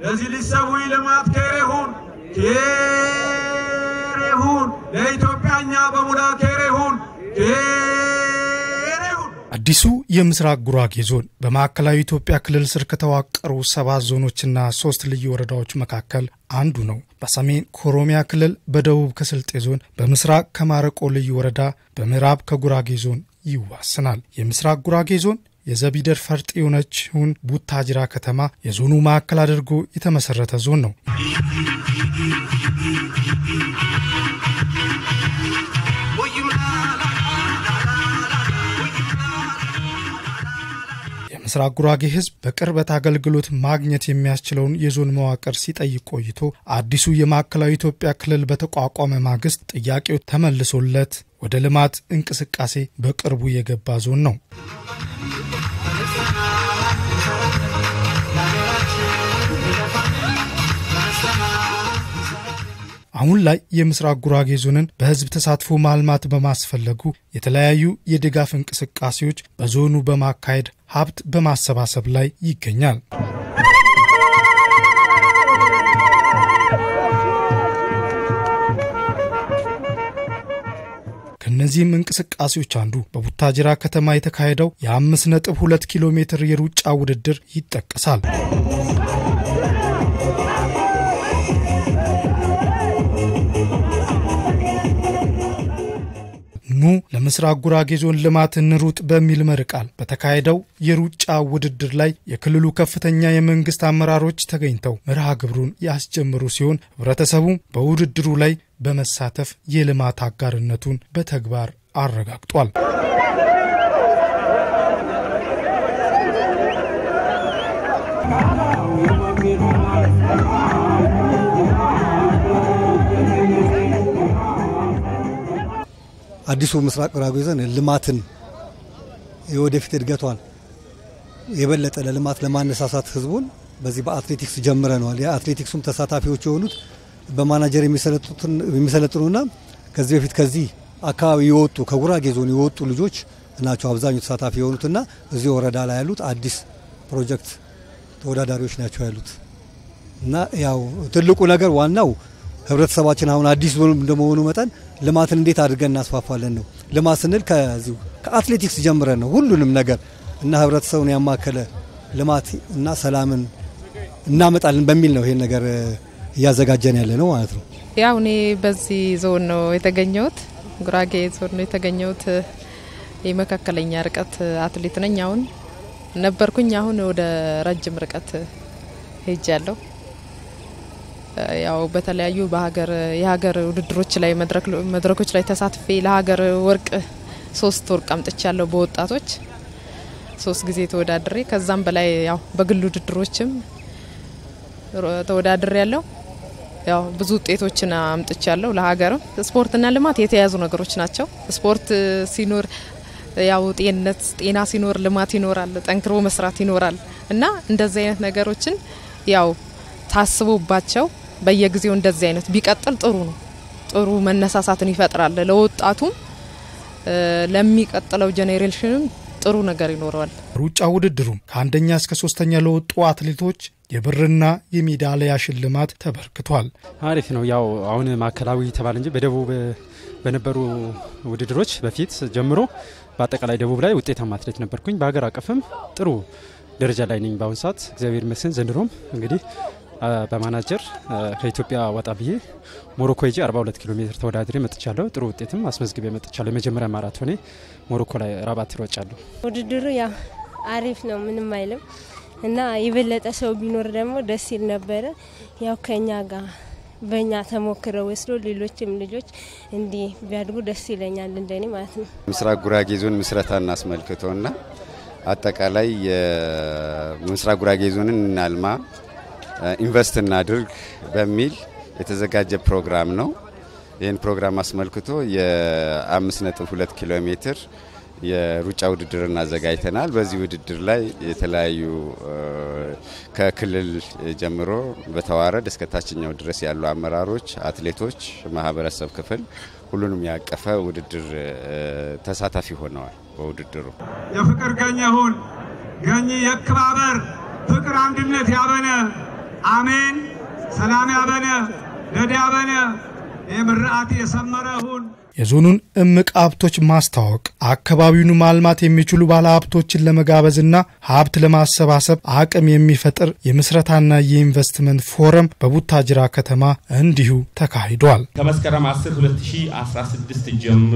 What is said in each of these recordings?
ለዚህ ሊሰዊ ልማት ኬሬሁን ኬሬሁን ለኢትዮጵያኛ በሙላ ኬሬሁን ኬሬሁን አዲሱ የምስራቅ ጉራጌ ዞን በማዕከላዊ ኢትዮጵያ ክልል ስር ከተዋቀሩ ሰባት ዞኖችና ሶስት ልዩ ወረዳዎች መካከል አንዱ ነው። በሰሜን ከኦሮሚያ ክልል፣ በደቡብ ከስልጤ ዞን፣ በምስራቅ ከማረቆ ልዩ ወረዳ፣ በምዕራብ ከጉራጌ ዞን ይዋስናል። የምስራቅ ጉራጌ ዞን የዘቢደር ፈርጥ የሆነችውን ቡታጅራ ከተማ የዞኑ ማዕከል አድርጎ የተመሰረተ ዞን ነው። የምስራቅ ጉራጌ ሕዝብ በቅርበት አገልግሎት ማግኘት የሚያስችለውን የዞን መዋቅር ሲጠይቅ ቆይቶ አዲሱ የማዕከላዊ ኢትዮጵያ ክልል በተቋቋመ ማግስት ጥያቄው ተመልሶለት ወደ ልማት እንቅስቃሴ በቅርቡ የገባ ዞን ነው። አሁን ላይ የምስራቅ ጉራጌ ዞንን በህዝብ ተሳትፎ ማልማት በማስፈለጉ የተለያዩ የድጋፍ እንቅስቃሴዎች በዞኑ በማካሄድ ሀብት በማሰባሰብ ላይ ይገኛል። ከእነዚህም እንቅስቃሴዎች አንዱ በቡታጅራ ከተማ የተካሄደው የአምስት ነጥብ ሁለት ኪሎ ሜትር የሩጫ ውድድር ይጠቀሳል። ኑ ለምስራቅ ጉራጌ ዞን ልማት እንሩጥ በሚል መሪ ቃል በተካሄደው የሩጫ ውድድር ላይ የክልሉ ከፍተኛ የመንግስት አመራሮች ተገኝተው መርሃ ግብሩን ያስጀምሩ ሲሆን ህብረተሰቡም በውድድሩ ላይ በመሳተፍ የልማት አጋርነቱን በተግባር አረጋግጧል። አዲሱ ምስራቅ ጉራጌ ዞን ልማትን የወደፊት እድገቷን የበለጠ ለልማት ለማነሳሳት ህዝቡን በዚህ በአትሌቲክስ ጀምረነዋል። የአትሌቲክሱም ተሳታፊዎች የሆኑት በማናጀር የሚሰለጥኑና ከዚህ በፊት ከዚህ አካባቢ የወጡ ከጉራጌ ዞን የወጡ ልጆች ናቸው አብዛኛው ተሳታፊ የሆኑትና እዚህ ወረዳ ላይ ያሉት አዲስ ፕሮጀክት ተወዳዳሪዎች ናቸው ያሉት እና ያው ትልቁ ነገር ዋናው ህብረተሰባችን አሁን አዲስ ዞን እንደመሆኑ መጠን ልማትን እንዴት አድርገን እናስፋፋለን ነው። ልማት ስንል ከዚሁ ከአትሌቲክስ ጀምረን ነው ሁሉንም ነገር እና ህብረተሰቡን ያማከለ ልማት እና ሰላምን እናመጣለን በሚል ነው ይሄን ነገር እያዘጋጀን ያለ ነው ማለት ነው። ያው እኔ በዚህ ዞን ነው የተገኘሁት፣ ጉራጌ ዞን ነው የተገኘሁት። የመካከለኛ ርቀት አትሌት ነኝ። አሁን ነበርኩኝ፣ አሁን ወደ ረጅም ርቀት ሄጃለሁ። ያው በተለያዩ በሀገር የሀገር ውድድሮች ላይ መድረኮች ላይ ተሳትፌ ለሀገር ወርቅ ሶስት ወርቅ አምጥቻለሁ በወጣቶች ሶስት ጊዜ ተወዳድሬ ከዛም በላይ ያው በግል ውድድሮችም ተወዳድሬ ያለው ያው ብዙ ውጤቶችን አምጥቻለሁ ለሀገርም። ስፖርትና ልማት የተያያዙ ነገሮች ናቸው። ስፖርት ሲኖር ያው ጤንነት ጤና ሲኖር ልማት ይኖራል፣ ጠንክሮ መስራት ይኖራል እና እንደዚህ አይነት ነገሮችን ያው ታስቦባቸው በየጊዜው እንደዚህ አይነት ቢቀጥል ጥሩ ነው። ጥሩ መነሳሳትን ይፈጥራል። ለወጣቱም ለሚቀጥለው ጄኔሬሽንም ጥሩ ነገር ይኖረዋል። ሩጫ ውድድሩም ከአንደኛ እስከ ሶስተኛ ለወጡ አትሌቶች የብርና የሜዳሊያ ሽልማት ተበርክቷል። አሪፍ ነው። ያው አሁን ማዕከላዊ ተባለ እንጂ በደቡብ በነበሩ ውድድሮች በፊት ጀምሮ በአጠቃላይ ደቡብ ላይ ውጤታማ አትሌት ነበርኩኝ። በሀገር አቀፍም ጥሩ ደረጃ ላይ ነኝ በአሁኑ ሰዓት እግዚአብሔር ይመስገን። ዘንድሮም እንግዲህ በማናጀር ከኢትዮጵያ ወጣ ብዬ ሞሮኮ ሄጄ 42 ኪሎ ሜትር ተወዳድሬ መጥቻለሁ። ጥሩ ውጤትም አስመዝግቤ መጥቻለሁ። የመጀመሪያ ማራቶኔ ሞሮኮ ላይ ራባት ይሮጫለሁ። ውድድሩ ያው አሪፍ ነው፣ ምንም አይልም እና የበለጠ ሰው ቢኖር ደግሞ ደስ ይል ነበረ። ያው ከኛ ጋር በእኛ ተሞክረው ወስዶ ሌሎችም ልጆች እንዲህ ቢያድጉ ደስ ይለኛል፣ እንደኔ ማለት ነው። ምስራቅ ጉራጌ ዞን ምስረታን አስመልክቶና አጠቃላይ የምስራቅ ጉራጌ ዞንን እናልማ ኢንቨስት እናድርግ በሚል የተዘጋጀ ፕሮግራም ነው። ይህን ፕሮግራም አስመልክቶ የ5.2 ኪሎ ሜትር የሩጫ ውድድርን አዘጋጅተናል። በዚህ ውድድር ላይ የተለያዩ ከክልል ጀምሮ በተዋረድ እስከ ታችኛው ድረስ ያሉ አመራሮች፣ አትሌቶች፣ ማህበረሰብ ክፍል ሁሉንም ያቀፈ ውድድር ተሳታፊ ሆነዋል። በውድድሩ የፍቅር ገኘ ሁን ገኝ የክባበር ፍቅር አንድነት ያበነ አሜን። ሰላም ያበነ ደድ ያበነ የምርአት የሰመረ ሁን የዞኑን እምቅ ሀብቶች ማስተዋወቅ አካባቢውን ማልማት የሚችሉ ባለሀብቶችን ለመጋበዝና ሀብት ለማሰባሰብ አቅም የሚፈጥር የምስረታና የኢንቨስትመንት ፎረም በቡታጅራ ከተማ እንዲሁ ተካሂዷል። ከመስከረም 10 2016 ጀምሮ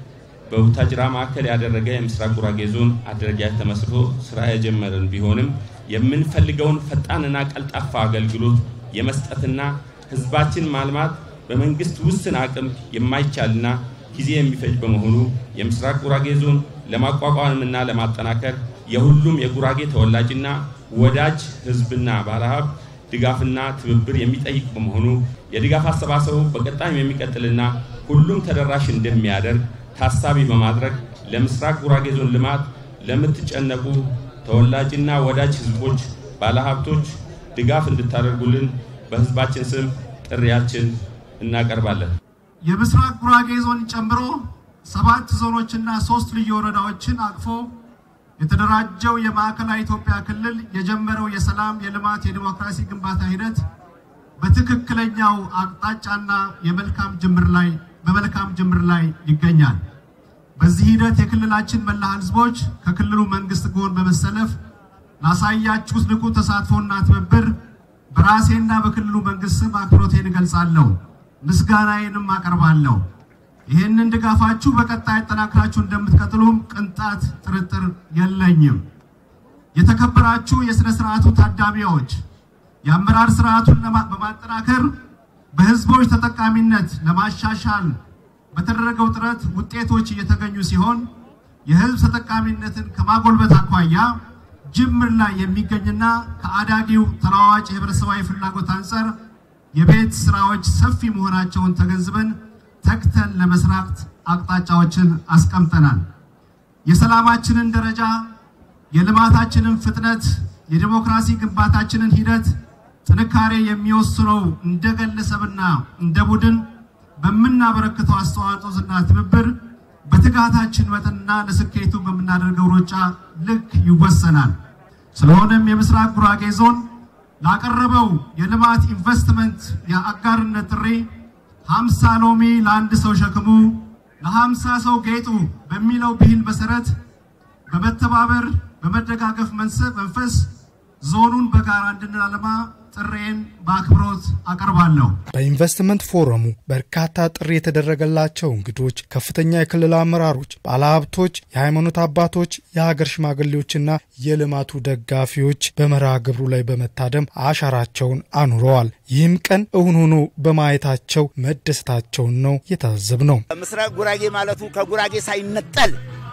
በቡታጅራ ማዕከል ያደረገ የምስራቅ ጉራጌ ዞን አደረጃጀት ተመስርቶ ስራ የጀመረን ቢሆንም የምንፈልገውን ፈጣንና ቀልጣፋ አገልግሎት የመስጠትና ህዝባችን ማልማት በመንግስት ውስን አቅም የማይቻልና ጊዜ የሚፈጅ በመሆኑ የምስራቅ ጉራጌ ዞን ለማቋቋምና ለማጠናከር የሁሉም የጉራጌ ተወላጅና ወዳጅ ህዝብና ባለሀብት ድጋፍና ትብብር የሚጠይቅ በመሆኑ የድጋፍ አሰባሰቡ በቀጣይም የሚቀጥልና ሁሉም ተደራሽ እንደሚያደርግ ታሳቢ በማድረግ ለምስራቅ ጉራጌ ዞን ልማት ለምትጨነቁ ተወላጅና ወዳጅ ህዝቦች፣ ባለሀብቶች ድጋፍ እንድታደርጉልን በህዝባችን ስም ጥሪያችን እናቀርባለን። የምስራቅ ጉራጌ ዞን ጨምሮ ሰባት ዞኖችና ሶስት ልዩ ወረዳዎችን አቅፎ የተደራጀው የማዕከላዊ ኢትዮጵያ ክልል የጀመረው የሰላም፣ የልማት፣ የዲሞክራሲ ግንባታ ሂደት በትክክለኛው አቅጣጫና የመልካም ጅምር ላይ በመልካም ጅምር ላይ ይገኛል። በዚህ ሂደት የክልላችን መላ ህዝቦች ከክልሉ መንግስት ጎን በመሰለፍ ላሳያችሁት ንቁ ተሳትፎና ትብብር በራሴና በክልሉ መንግስት ስም አክብሮቴን እገልጻለሁ፣ ምስጋናዬንም አቀርባለሁ። ይህንን ድጋፋችሁ በቀጣይ አጠናክራችሁ እንደምትቀጥሉም ቅንጣት ጥርጥር የለኝም። የተከበራችሁ የሥነ ሥርዓቱ ታዳሚዎች የአመራር ስርዓቱን በማጠናከር በህዝቦች ተጠቃሚነት ለማሻሻል በተደረገው ጥረት ውጤቶች እየተገኙ ሲሆን የህዝብ ተጠቃሚነትን ከማጎልበት አኳያ ጅምር ላይ የሚገኝና ከአዳጊው ተለዋዋጭ የህብረተሰባዊ ፍላጎት አንጻር የቤት ስራዎች ሰፊ መሆናቸውን ተገንዝበን ተግተን ለመስራት አቅጣጫዎችን አስቀምጠናል። የሰላማችንን ደረጃ፣ የልማታችንን ፍጥነት፣ የዲሞክራሲ ግንባታችንን ሂደት ጥንካሬ የሚወስነው እንደ ግለሰብና እንደ ቡድን በምናበረክተው አስተዋጽኦና ትብብር በትጋታችን መጠንና ለስኬቱ በምናደርገው ሩጫ ልክ ይወሰናል። ስለሆነም የምስራቅ ጉራጌ ዞን ላቀረበው የልማት ኢንቨስትመንት የአጋርነት ጥሪ ሀምሳ ሎሚ ለአንድ ሰው ሸክሙ ለሀምሳ ሰው ጌጡ በሚለው ብሂል መሰረት በመተባበር በመደጋገፍ መንፈስ ዞኑን በጋራ እንድናለማ ጥሬን በአክብሮት አቀርባለሁ። በኢንቨስትመንት ፎረሙ በርካታ ጥሪ የተደረገላቸው እንግዶች፣ ከፍተኛ የክልል አመራሮች፣ ባለሀብቶች፣ የሃይማኖት አባቶች፣ የሀገር ሽማግሌዎችና የልማቱ ደጋፊዎች በመርሃ ግብሩ ላይ በመታደም አሻራቸውን አኑረዋል። ይህም ቀን እውን ሆኖ በማየታቸው መደሰታቸውን ነው የታዘብ ነው። ምስራቅ ጉራጌ ማለቱ ከጉራጌ ሳይነጠል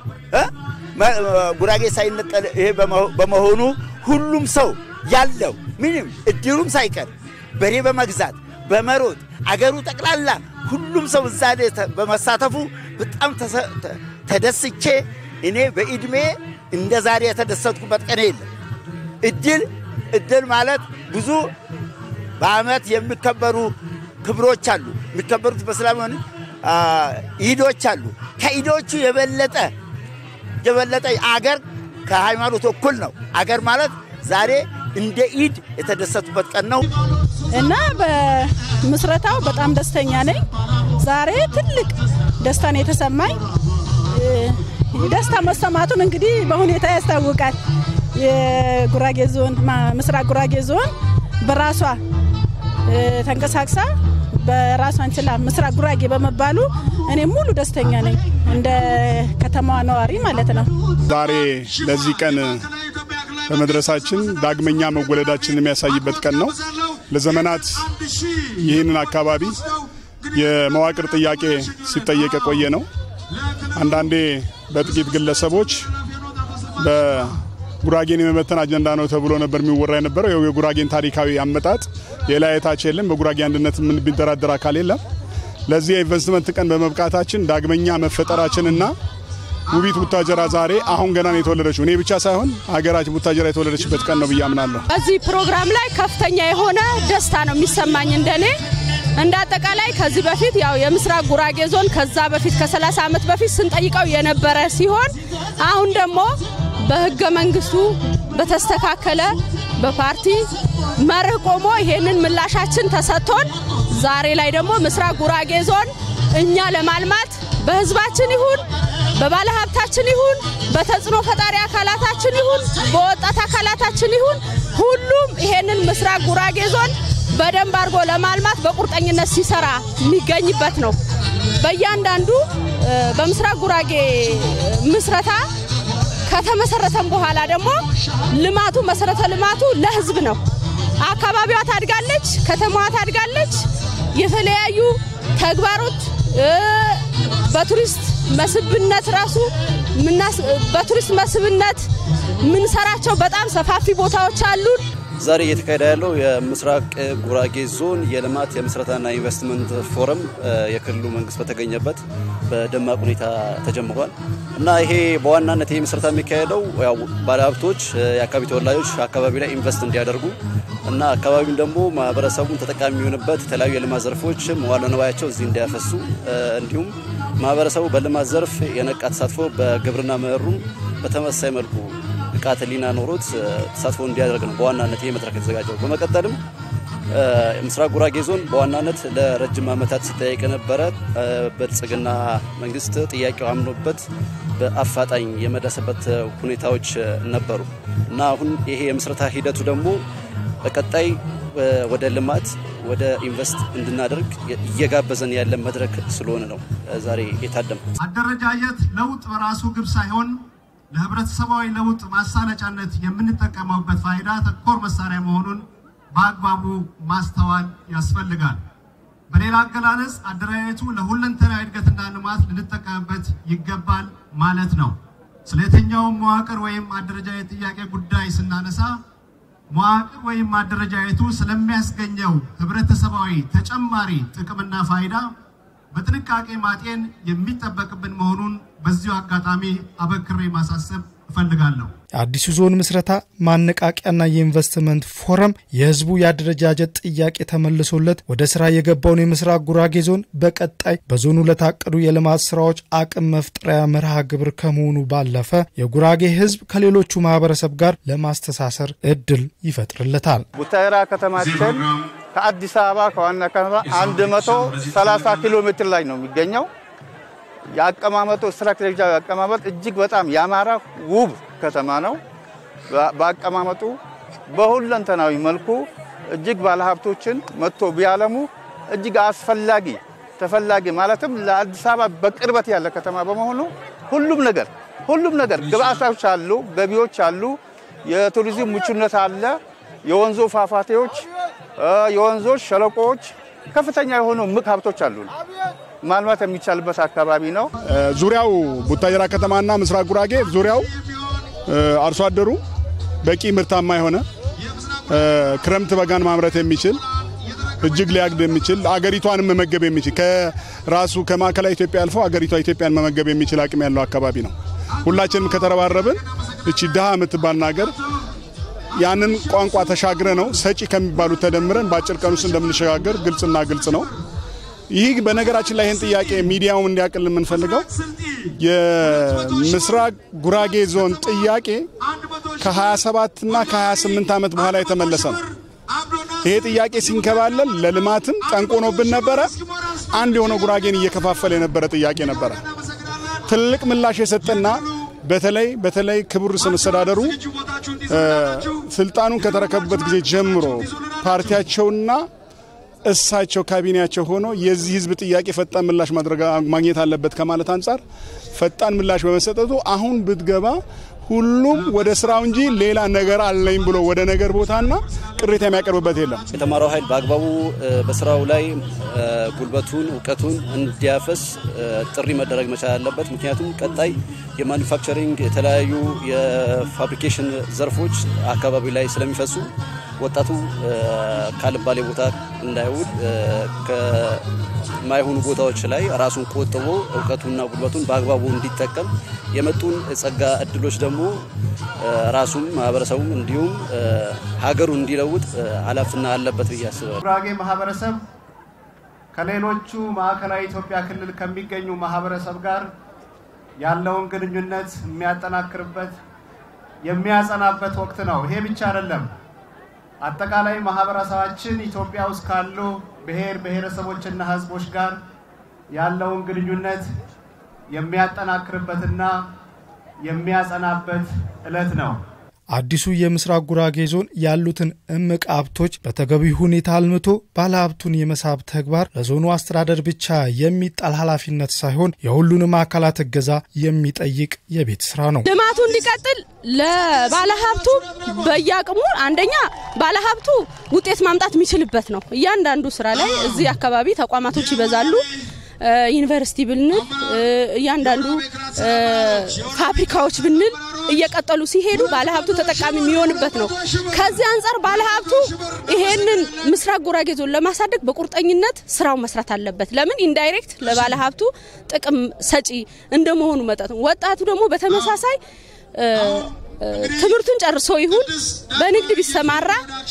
ጉራጌ ሳይነጠል ይሄ በመሆኑ ሁሉም ሰው ያለው ምንም እድሩም ሳይቀር በሬ በመግዛት በመሮጥ አገሩ ጠቅላላ ሁሉም ሰው እዛ በመሳተፉ በጣም ተደስቼ እኔ በዕድሜ እንደ ዛሬ የተደሰትኩበት ቀን የለም። እድል እድል ማለት ብዙ በዓመት የሚከበሩ ክብሮች አሉ። የሚከበሩት በሰላም ሆነ ኢዶች አሉ። ከኢዶቹ የበለጠ የበለጠ አገር ከሃይማኖት እኩል ነው። አገር ማለት ዛሬ እንደ ኢድ የተደሰቱበት ቀን ነው እና በምስረታው በጣም ደስተኛ ነኝ። ዛሬ ትልቅ ደስታ ነው የተሰማኝ። ደስታ መሰማቱን እንግዲህ በሁኔታ ያስታውቃል። የጉራጌ ዞን ምስራቅ ጉራጌ ዞን በራሷ ተንቀሳቅሳ በራሷን ችላ ምስራቅ ጉራጌ በመባሉ እኔ ሙሉ ደስተኛ ነኝ፣ እንደ ከተማዋ ነዋሪ ማለት ነው። ዛሬ ለዚህ ቀን በመድረሳችን ዳግመኛ መወለዳችንን የሚያሳይበት ቀን ነው። ለዘመናት ይህንን አካባቢ የመዋቅር ጥያቄ ሲጠየቅ የቆየ ነው። አንዳንዴ በጥቂት ግለሰቦች በጉራጌን የመበተን አጀንዳ ነው ተብሎ ነበር የሚወራ የነበረው። ይኸው የጉራጌን ታሪካዊ አመጣጥ የላየታች የለም። በጉራጌ አንድነት ምን ቢደራደር አካል የለም። ለዚህ የኢንቨስትመንት ቀን በመብቃታችን ዳግመኛ መፈጠራችንና ውቢት ቡታጀራ ዛሬ አሁን ገና ነው የተወለደችው። እኔ ብቻ ሳይሆን ሀገራችን ቡታጀራ የተወለደችበት ቀን ነው ብዬ አምናለሁ። በዚህ ፕሮግራም ላይ ከፍተኛ የሆነ ደስታ ነው የሚሰማኝ እንደኔ እንደ አጠቃላይ ከዚህ በፊት ያው የምስራቅ ጉራጌ ዞን ከዛ በፊት ከ30 ዓመት በፊት ስንጠይቀው የነበረ ሲሆን አሁን ደግሞ በህገ መንግስቱ በተስተካከለ በፓርቲ መርህ ቆሞ ይሄንን ምላሻችን ተሰጥቶን ዛሬ ላይ ደግሞ ምስራቅ ጉራጌ ዞን እኛ ለማልማት በህዝባችን ይሁን በባለሀብታችን ይሁን በተጽዕኖ ፈጣሪ አካላታችን ይሁን በወጣት አካላታችን ይሁን ሁሉም ይሄንን ምስራቅ ጉራጌ ዞን በደንብ አድርጎ ለማልማት በቁርጠኝነት ሲሰራ የሚገኝበት ነው። በእያንዳንዱ በምስራቅ ጉራጌ ምስረታ ከተመሰረተም በኋላ ደግሞ ልማቱ መሰረተ ልማቱ ለህዝብ ነው። አካባቢዋ ታድጋለች፣ ከተማዋ ታድጋለች። የተለያዩ ተግባሮች በቱሪስት መስህብነት ራሱ በቱሪስት መስህብነት የምንሰራቸው በጣም ሰፋፊ ቦታዎች አሉን። ዛሬ እየተካሄደ ያለው የምስራቅ ጉራጌ ዞን የልማት የምስረታና ኢንቨስትመንት ፎረም የክልሉ መንግስት በተገኘበት በደማቅ ሁኔታ ተጀምሯል እና ይሄ በዋናነት ይህ ምስረታ የሚካሄደው ያው ባለሀብቶች፣ የአካባቢ ተወላጆች አካባቢ ላይ ኢንቨስት እንዲያደርጉ እና አካባቢውን ደግሞ ማህበረሰቡን ተጠቃሚ የሚሆንበት የተለያዩ የልማት ዘርፎች መዋለ ንዋያቸው እዚህ እንዲያፈሱ እንዲሁም ማህበረሰቡ በልማት ዘርፍ የነቃ ተሳትፎ በግብርና ምህሩም በተመሳሳይ መልኩ ንቃተ ህሊና ኖሮት ተሳትፎ እንዲያደርግ ነው በዋናነት ይህ መድረክ የተዘጋጀው። በመቀጠልም ምስራቅ ጉራጌ ዞን በዋናነት ለረጅም ዓመታት ሲጠየቅ የነበረ ብልጽግና መንግስት ጥያቄው አምኖበት በአፋጣኝ የመለሰበት ሁኔታዎች ነበሩ እና አሁን ይሄ የምስረታ ሂደቱ ደግሞ በቀጣይ ወደ ልማት ወደ ኢንቨስት እንድናደርግ እየጋበዘን ያለ መድረክ ስለሆነ ነው ዛሬ የታደም አደረጃጀት ለውጥ በራሱ ግብ ሳይሆን ለህብረተሰባዊ ለውጥ ማሳለጫነት የምንጠቀመበት ፋይዳ ተኮር መሳሪያ መሆኑን በአግባቡ ማስተዋል ያስፈልጋል። በሌላ አገላለጽ አደረጃጀቱ ለሁለንተናዊ እድገትና ልማት ልንጠቀምበት ይገባል ማለት ነው። ስለ የትኛውም መዋቅር ወይም አደረጃጀት ጥያቄ ጉዳይ ስናነሳ መዋቅር ወይም አደረጃጀቱ ስለሚያስገኘው ህብረተሰባዊ ተጨማሪ ጥቅምና ፋይዳ በጥንቃቄ ማጤን የሚጠበቅብን መሆኑን በዚሁ አጋጣሚ አበክሬ ማሳሰብ እፈልጋለሁ። የአዲሱ ዞን ምስረታ ማነቃቂያና የኢንቨስትመንት ፎረም የህዝቡ የአደረጃጀት ጥያቄ ተመልሶለት ወደ ስራ የገባውን የምስራቅ ጉራጌ ዞን በቀጣይ በዞኑ ለታቀዱ የልማት ስራዎች አቅም መፍጠሪያ መርሃ ግብር ከመሆኑ ባለፈ የጉራጌ ህዝብ ከሌሎቹ ማህበረሰብ ጋር ለማስተሳሰር እድል ይፈጥርለታል። ቡታይራ ከተማችን ከአዲስ አበባ ከዋና ከተማ 130 ኪሎ ሜትር ላይ ነው የሚገኘው። የአቀማመጡ ስትራቴጂያዊ አቀማመጥ እጅግ በጣም ያማረ ውብ ከተማ ነው። በአቀማመጡ በሁለንተናዊ መልኩ እጅግ ባለሀብቶችን መጥቶ ቢያለሙ እጅግ አስፈላጊ ተፈላጊ ማለትም ለአዲስ አበባ በቅርበት ያለ ከተማ በመሆኑ ሁሉም ነገር ሁሉም ነገር ግብአቶች አሉ፣ ገቢዎች አሉ፣ የቱሪዝም ምቹነት አለ፣ የወንዞ ፏፏቴዎች፣ የወንዞች ሸለቆዎች ከፍተኛ የሆኑ ምቅ ሀብቶች አሉ። ማልማት የሚቻልበት አካባቢ ነው። ዙሪያው ቡታጀራ ከተማና ምስራቅ ጉራጌ ዙሪያው አርሶ አደሩ በቂ ምርታማ የሆነ ክረምት በጋን ማምረት የሚችል እጅግ ሊያግድ የሚችል አገሪቷንም መመገብ የሚችል ከራሱ ከማዕከላዊ ኢትዮጵያ አልፎ አገሪቷ ኢትዮጵያን መመገብ የሚችል አቅም ያለው አካባቢ ነው። ሁላችንም ከተረባረብን እቺ ድሃ የምትባል ሀገር ያንን ቋንቋ ተሻግረ ነው ሰጪ ከሚባሉት ተደምረን በአጭር ቀን ውስጥ እንደምንሸጋገር ግልጽና ግልጽ ነው። ይህ በነገራችን ላይ ይህን ጥያቄ ሚዲያውም እንዲያቅል የምንፈልገው የምስራቅ ጉራጌ ዞን ጥያቄ ከ27 እና ከ28 ዓመት በኋላ የተመለሰ ነው። ይሄ ጥያቄ ሲንከባለል ለልማትም ጠንቆኖብን ነበረ። አንድ የሆነ ጉራጌን እየከፋፈለ የነበረ ጥያቄ ነበረ። ትልቅ ምላሽ የሰጠና በተለይ በተለይ ክቡር ርዕሰ መስተዳደሩ ስልጣኑን ከተረከቡበት ጊዜ ጀምሮ ፓርቲያቸውና እሳቸው ካቢኔያቸው ሆኖ የዚህ ህዝብ ጥያቄ ፈጣን ምላሽ ማግኘት አለበት ከማለት አንጻር ፈጣን ምላሽ በመሰጠቱ አሁን ብትገባ ሁሉም ወደ ስራው እንጂ ሌላ ነገር አለኝ ብሎ ወደ ነገር ቦታና ቅሬታ የሚያቀርብበት የለም። የተማረው ኃይል በአግባቡ በስራው ላይ ጉልበቱን፣ እውቀቱን እንዲያፈስ ጥሪ መደረግ መቻል አለበት። ምክንያቱም ቀጣይ የማኑፋክቸሪንግ የተለያዩ የፋብሪኬሽን ዘርፎች አካባቢ ላይ ስለሚፈሱ ወጣቱ ካልባሌ ቦታ እንዳይውል ከማይሆኑ ቦታዎች ላይ ራሱን ቆጥቦ እውቀቱና ጉልበቱን በአግባቡ እንዲጠቀም የመጡን ጸጋ እድሎች ደግሞ ራሱም ማህበረሰቡም እንዲሁም ሀገሩን እንዲለውጥ ኃላፊነት አለበት ብዬ አስባለሁ። ጉራጌ ማህበረሰብ ከሌሎቹ ማዕከላዊ ኢትዮጵያ ክልል ከሚገኙ ማህበረሰብ ጋር ያለውን ግንኙነት የሚያጠናክርበት የሚያጸናበት ወቅት ነው። ይሄ ብቻ አይደለም። አጠቃላይ ማህበረሰባችን ኢትዮጵያ ውስጥ ካሉ ብሔር ብሔረሰቦችና ህዝቦች ጋር ያለውን ግንኙነት የሚያጠናክርበትና የሚያጸናበት ዕለት ነው። አዲሱ የምስራቅ ጉራጌ ዞን ያሉትን እምቅ ሀብቶች በተገቢ ሁኔታ አልምቶ ባለሀብቱን የመሳብ ተግባር ለዞኑ አስተዳደር ብቻ የሚጣል ኃላፊነት ሳይሆን የሁሉንም አካላት እገዛ የሚጠይቅ የቤት ስራ ነው። ልማቱ እንዲቀጥል ለባለሀብቱ በየአቅሙ አንደኛ ባለሀብቱ ውጤት ማምጣት የሚችልበት ነው። እያንዳንዱ ስራ ላይ እዚህ አካባቢ ተቋማቶች ይበዛሉ። ዩኒቨርሲቲ ብንል እያንዳንዱ ፋብሪካዎች ብንል እየቀጠሉ ሲሄዱ ባለሀብቱ ተጠቃሚ የሚሆንበት ነው። ከዚህ አንጻር ባለሀብቱ ይሄንን ምስራቅ ጉራጌ ዞን ለማሳደግ በቁርጠኝነት ስራው መስራት አለበት። ለምን ኢንዳይሬክት ለባለሀብቱ ጥቅም ሰጪ እንደመሆኑ መጠን ወጣቱ ደግሞ በተመሳሳይ ትምህርቱን ጨርሶ ይሁን በንግድ ቢሰማራ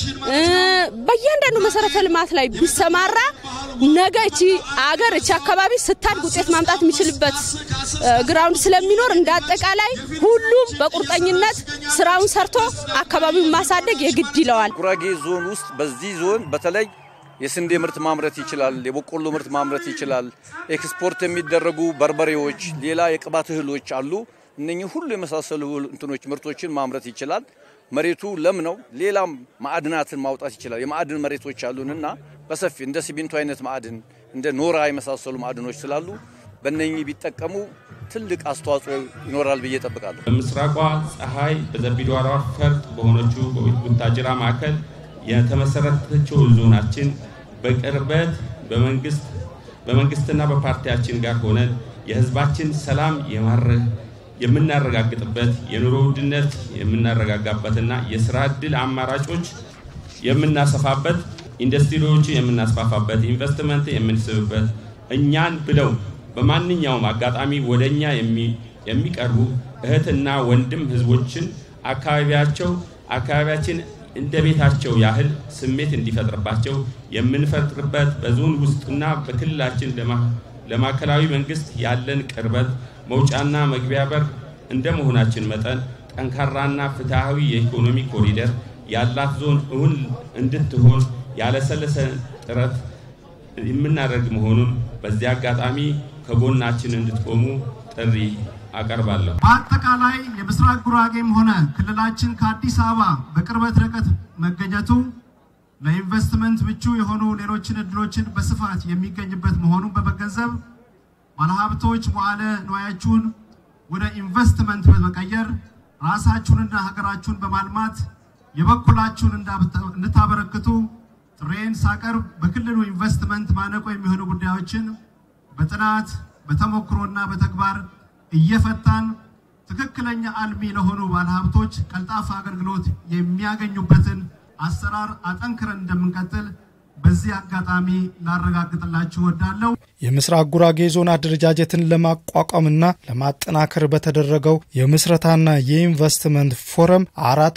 በእያንዳንዱ መሰረተ ልማት ላይ ቢሰማራ ነገ እቺ አገር እቺ አካባቢ ስታድግ ውጤት ማምጣት የሚችልበት ግራውንድ ስለሚኖር እንደ አጠቃላይ ሁሉም በቁርጠኝነት ስራውን ሰርቶ አካባቢውን ማሳደግ የግድ ይለዋል። ጉራጌ ዞን ውስጥ በዚህ ዞን በተለይ የስንዴ ምርት ማምረት ይችላል። የበቆሎ ምርት ማምረት ይችላል። ኤክስፖርት የሚደረጉ በርበሬዎች፣ ሌላ የቅባት እህሎች አሉ። እነኚህ ሁሉ የመሳሰሉ እንትኖች ምርቶችን ማምረት ይችላል። መሬቱ ለም ነው። ሌላም ማዕድናትን ማውጣት ይችላል። የማዕድን መሬቶች አሉንና በሰፊ እንደ ሲሚንቶ አይነት ማዕድን እንደ ኖራ የመሳሰሉ ማዕድኖች ስላሉ በእነኚህ ቢጠቀሙ ትልቅ አስተዋጽኦ ይኖራል ብዬ ጠብቃለሁ። በምስራቋ ፀሐይ በዘቢዳሯ ፈርጥ በሆነችው ቡታጅራ ማዕከል የተመሰረተችው ዞናችን በቅርበት በመንግስት በመንግስትና በፓርቲያችን ጋር ሆነን የህዝባችን ሰላም የምናረጋግጥበት የኑሮ ውድነት የምናረጋጋበትና የስራ ዕድል አማራጮች የምናሰፋበት ኢንዱስትሪዎች የምናስፋፋበት ኢንቨስትመንት የምንስብበት እኛን ብለው በማንኛውም አጋጣሚ ወደ እኛ የሚቀርቡ እህትና ወንድም ህዝቦችን አካባቢያቸው አካባቢያችን እንደ ቤታቸው ያህል ስሜት እንዲፈጥርባቸው የምንፈጥርበት በዞን ውስጥና በክልላችን ለማዕከላዊ መንግስት ያለን ቅርበት መውጫና መግቢያ በር እንደ መሆናችን መጠን ጠንካራና ፍትሐዊ የኢኮኖሚ ኮሪደር ያላት ዞን እውን እንድትሆን ያለሰለሰ ጥረት የምናደርግ መሆኑን በዚህ አጋጣሚ ከጎናችን እንድትቆሙ ጥሪ አቀርባለሁ። በአጠቃላይ የምስራቅ ጉራጌም ሆነ ክልላችን ከአዲስ አበባ በቅርበት ርቀት መገኘቱ ለኢንቨስትመንት ምቹ የሆኑ ሌሎችን እድሎችን በስፋት የሚገኝበት መሆኑን በመገንዘብ ባለሀብቶች መዋዕለ ንዋያችሁን ወደ ኢንቨስትመንት በመቀየር ራሳችሁንና ሀገራችሁን በማልማት የበኩላችሁን እንድታበረክቱ ጥሬን ሳቀርብ በክልሉ ኢንቨስትመንት ማነቆ የሚሆኑ ጉዳዮችን በጥናት በተሞክሮና በተግባር እየፈታን ትክክለኛ አልሚ ለሆኑ ባለሀብቶች ቀልጣፋ አገልግሎት የሚያገኙበትን አሰራር አጠንክረን እንደምንቀጥል በዚህ አጋጣሚ ላረጋግጥላችሁ እወዳለሁ። የምስራቅ ጉራጌ ዞን አደረጃጀትን ለማቋቋምና ለማጠናከር በተደረገው የምስረታና የኢንቨስትመንት ፎረም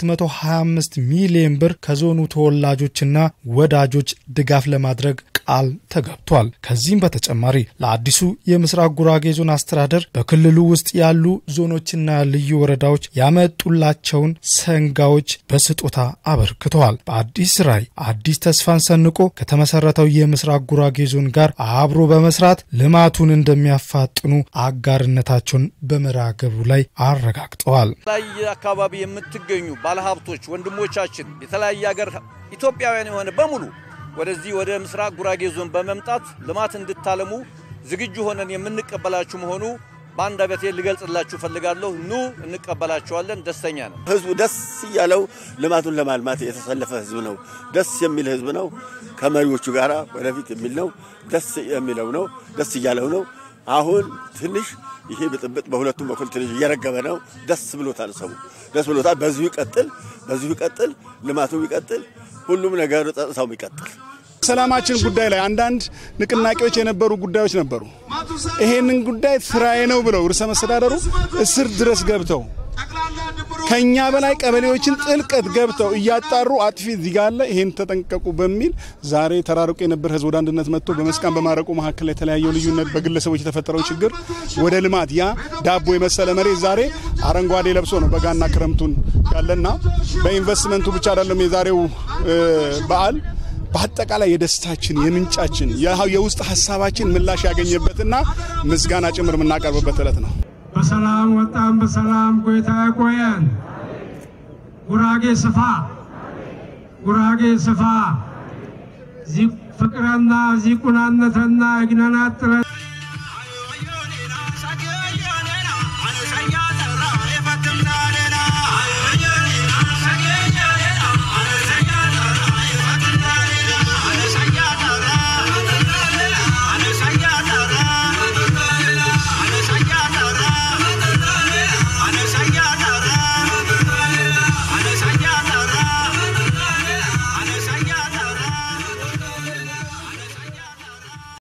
425 ሚሊዮን ብር ከዞኑ ተወላጆችና ወዳጆች ድጋፍ ለማድረግ ቃል ተገብቷል። ከዚህም በተጨማሪ ለአዲሱ የምስራቅ ጉራጌ ዞን አስተዳደር በክልሉ ውስጥ ያሉ ዞኖችና ልዩ ወረዳዎች ያመጡላቸውን ሰንጋዎች በስጦታ አበርክተዋል። በአዲስ ራዕይ አዲስ ተስፋን ሰንቆ ከተመሰረተው የምስራቅ ጉራጌ ዞን ጋር አብሮ በመስራት ልማቱን እንደሚያፋጥኑ አጋርነታቸውን በመርሃ ግብሩ ላይ አረጋግጠዋል። የተለያየ አካባቢ የምትገኙ ባለሀብቶች ወንድሞቻችን፣ የተለያየ ሀገር ኢትዮጵያውያን የሆነ በሙሉ ወደዚህ ወደ ምስራቅ ጉራጌ ዞን በመምጣት ልማት እንድታለሙ ዝግጁ ሆነን የምንቀበላችሁ መሆኑ በአንድ አበቴ ልገልጽላችሁ ፈልጋለሁ። ኑ እንቀበላችኋለን። ደስተኛ ነው። ህዝቡ ደስ እያለው ልማቱን ለማልማት የተሰለፈ ህዝብ ነው። ደስ የሚል ህዝብ ነው። ከመሪዎቹ ጋር ወደፊት የሚል ነው። ደስ የሚለው ነው። ደስ እያለው ነው። አሁን ትንሽ ይሄ ብጥብጥ በሁለቱም በኩል ትንሽ እየረገበ ነው። ደስ ብሎታል። ሰው ደስ ብሎታል። በዚሁ ይቀጥል፣ በዚሁ ይቀጥል፣ ልማቱ ይቀጥል፣ ሁሉም ነገር ጸጥታው ይቀጥል። ሰላማችን ጉዳይ ላይ አንዳንድ ንቅናቄዎች የነበሩ ጉዳዮች ነበሩ። ይሄንን ጉዳይ ስራዬ ነው ብለው ርዕሰ መስተዳደሩ እስር ድረስ ገብተው ከኛ በላይ ቀበሌዎችን ጥልቀት ገብተው እያጣሩ አጥፊ እዚህ ጋር አለ፣ ይሄን ተጠንቀቁ በሚል ዛሬ ተራርቆ የነበረ ህዝብ ወደ አንድነት መጥቶ በመስቃን በማረቁ መካከል የተለያየው ልዩነት በግለሰቦች የተፈጠረው ችግር ወደ ልማት ያ ዳቦ የመሰለ መሬት ዛሬ አረንጓዴ ለብሶ ነው በጋና ክረምቱን ያለና በኢንቨስትመንቱ ብቻ አይደለም የዛሬው በዓል በአጠቃላይ የደስታችን የምንጫችን የውስጥ ሀሳባችን ምላሽ ያገኘበትና ምስጋና ጭምር የምናቀርብበት ዕለት ነው። በሰላም ወጣን፣ በሰላም ቆይታ ያቆየን። ጉራጌ ስፋ፣ ጉራጌ ስፋ፣ ፍቅረና ዚቁናነተና ይግነናጥረ